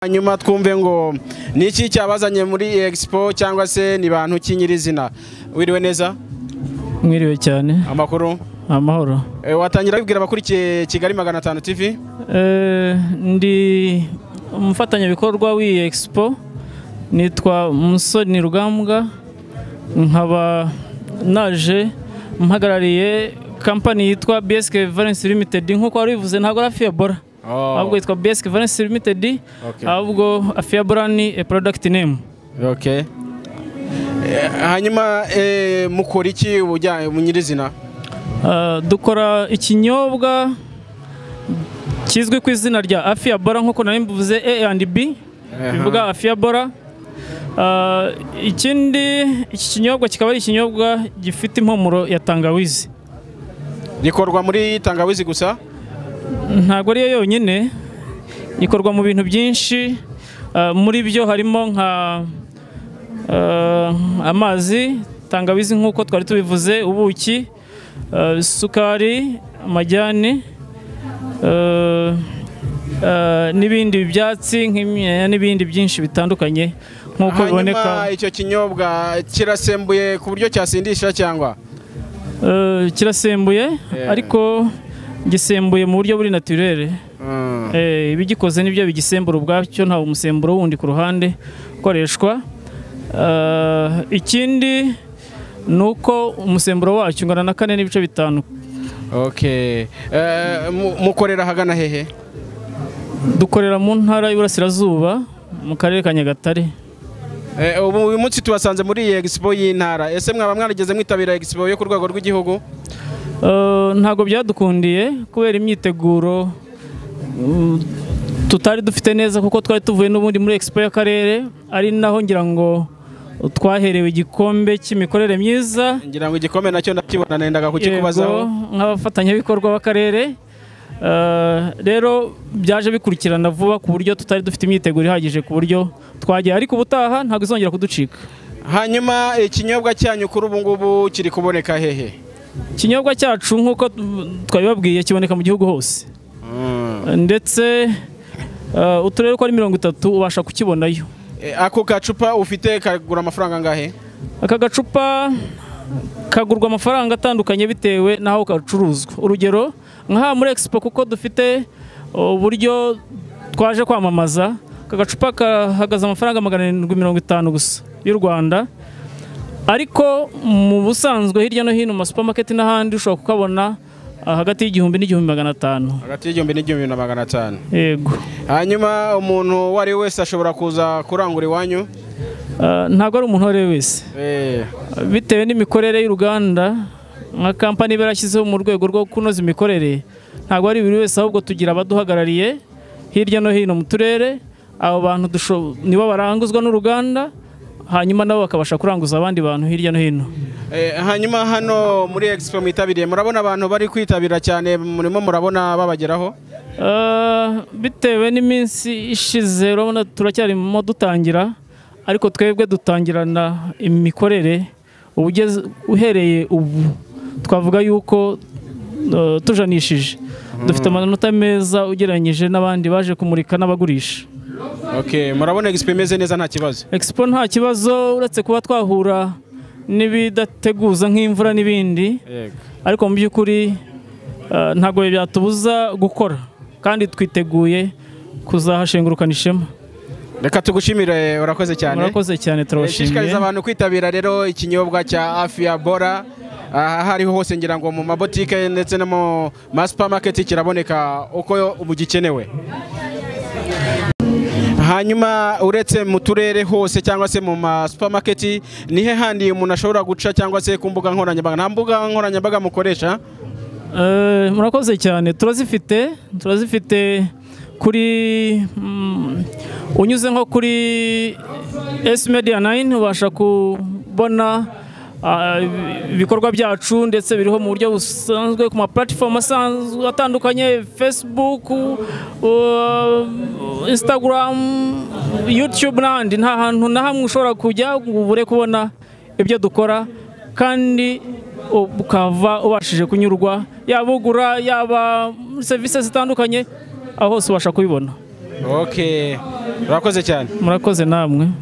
hanyuma twumve ngo ni iki cyabazanye muri egisipo cyangwa se ni bantu ki nyirizina wiriwe neza mwiriwe cyane amakuru amahoro Eh, watangira wibwira abakurikiye kigali magana atanu tv Eh, ndi umufatanyabikorwa w'iyi egisipo nitwa umusoni rugambwa nkaba naje mpagarariye kampani yitwa bsk valence limited nk'uko wari bivuze ntabwo ari afiyabora ahubwo yitwa bsk valence limited Okay. ahubwo afiyabora ni a product name okay. Eh, hanyuma eh, mukora iki ubujyanye mu nyirizina Uh, dukora ikinyobwa kizwi ku izina rya afiya bora nk'uko nari mbivuze a and b bivuga afiya bora Uh, ikindi iki kinyobwa kikaba ari ikinyobwa gifite impumuro ya tangawizi gikorwa muri tangawizi gusa ntabwo ari yo yonyine ikorwa mu bintu byinshi uh, muri byo harimo nka uh, amazi tangawizi nk'uko twari tubivuze ubuki uh, isukari amajyane uh, uh, n'ibindi byatsi nk'imyeya n'ibindi byinshi bitandukanye nk'uko biboneka hanyuma icyo kinyobwa kirasembuye ku buryo cyasindisha cyangwa Uh, kirasembuye Eh. ariko gisembuye mu buryo buri naturere Mm. Eh, ibigikoze nibyo bigisembura ubwacyo nta umusemburo wundi ku ruhande ukoreshwa Eh, ikindi ni uko umusemburo wacyo ungana na kane n'ibice bitanu okay. Eh, mu- mukorera hagana hehe dukorera mu ntara y'uburasirazuba mu karere ka nyagatare Eh, ubu uyu munsi tubasanze muri iyi egisipo y'intara ese mwaba mwarigeze mwitabira egisipo yo ku rwego rw'igihugu Eh, ntabwo byadukundiye kubera imyiteguro mm, tutari dufite neza kuko twari tuvuye n'ubundi muri expo y'akarere ari naho ngira ngo twaherewe igikombe cy'imikorere myiza ngira ngo igikombe nacyo ndakibona nendaga Yego, kukikubazaho nk'abafatanyabikorwa b'akarere eh, rero byaje bikurikirana vuba ku buryo tutari dufite imyiteguro ihagije ku buryo twagiye ariko ubutaha ntabwo izongera kuducika hanyuma ikinyobwa cyanyu kuri ubu ngubu kiri kuboneka hehe ikinyobwa cyacu nk'uko tu- twabibabwiye kiboneka mu gihugu hose Eh, ndetse eh, uturere uko ari mirongo itatu ubasha kukibonayo Eh, ako gacupa ufite kagura amafaranga angahe aka gacupa kagurwa amafaranga atandukanye bitewe n'aho gacuruzwa urugero nk'aha muri expo kuko dufite uburyo twaje kwamamaza aka gacupa kahagaze amafaranga magana arindwi mirongo itanu gusa y'u rwanda ariko mu busanzwe hirya no hino mu masupamaketi n'ahandi ushobora kukabona ah, hagati y'igihumbi n'igihumbi magana atanu hagati y'igihumbi n'igihumbi na magana atanu yego hanyuma umuntu uwo ari we wese ashobora kuza kurangura iwanyu Ah, ntabwo ari umuntu uwo ari we wese Eh, bitewe n'imikorere y'uruganda nka kampani iba yarashyizeho mu rwego rwo kunoza imikorere ntabwo ari buri wese ahubwo tugira abaduhagarariye hirya no hino mu turere abo bantu dusho- nibo baranguzwa n'uruganda hanyuma nabo bakabasha kuranguza abandi bantu hirya no hino eh, hanyuma hano muri expo mwitabiriye murabona abantu bari kwitabira cyane murimo murabona babageraho Uh, bitewe n'iminsi ishize urabona turacyarimo dutangira ariko twebwe dutangirana imikorere ubugeze uhereye ubu twavuga yuko uh, tujanishije dufite amanota meza ugereranyije n'abandi baje kumurika n'abagurisha okay. murabona expo imeze neza nta kibazo expo nta kibazo uretse kuba twahura n'ibidateguza nk'imvura n'ibindi Yego. ariko mu by'ukuri eh, ntabwo byatubuza gukora kandi twiteguye kuzahashengurukana ishema reka tugushimire urakoze cyane murakoze cyane shishikariza turabashimiye abantu kwitabira rero ikinyobwa cya afia bora aha hariho hose ngira ngo mu mabotike ndetse no mu masupamaketi kiraboneka uko mugikenewe hanyuma uretse mu turere hose cyangwa se mu masupamaketi nihe handi umuntu ashobora guca cyangwa se ku mbuga nkoranyambaga nta mbuga nkoranyambaga mukoresha Eh, murakoze cyane turazifite turazifite kuri mm, unyuze nko kuri S Media 9 ubasha kubona ah, ibikorwa byacu ndetse biriho mu buryo busanzwe ku ma platform asanzwe atandukanye Facebook uh, Instagram YouTube n'ahandi nta hantu na hamwe ushobora kujya ngo ubure kubona ibyo dukora kandi ukava ubashije kunyurwa yaba ugura yaba serivisi zitandukanye aho hose ubasha kubibona ok urakoze cyane murakoze namwe